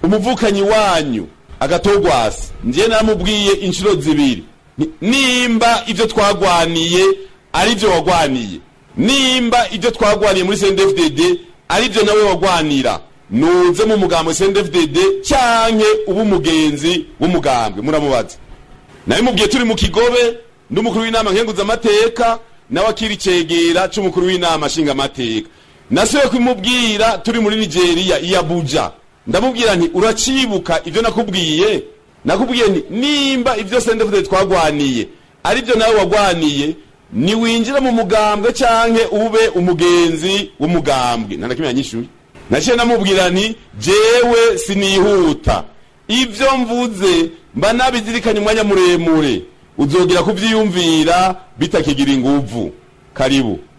umuvukanyi wanyu agatogwasi njye naramubwiye inshuro zibiri Ni- nimba ibyo twagwaniye ari byo wagwaniye nimba ibyo twagwaniye muri CNDD-FDD ari byo nawe wagwanira nuze mu mugambo CNDD-FDD cyanke uba umugenzi w'umugambwe muramubaza nabimubwiye turi mu kigobe n'umukuru w'inama nkenguzamateka nawe akiri icegera c'umukuru w'inama nshingamateka nasubiye kubimubwira turi muri nigeria i abuja ndamubwira nti uracibuka ivyo nakubwiye nakubwiye nti nimba ivyo sendefudede twagwaniye ari byo nawe wagwaniye niwinjire mu mugambwe canke ube umugenzi w'umugambwe nta na kimwe yanyishuye naciye namubwira nti jewe sinihuta ivyo mvuze mba nabizirikanye umwanya muremure uzogera kuvyiyumvira bitakigira inguvu karibu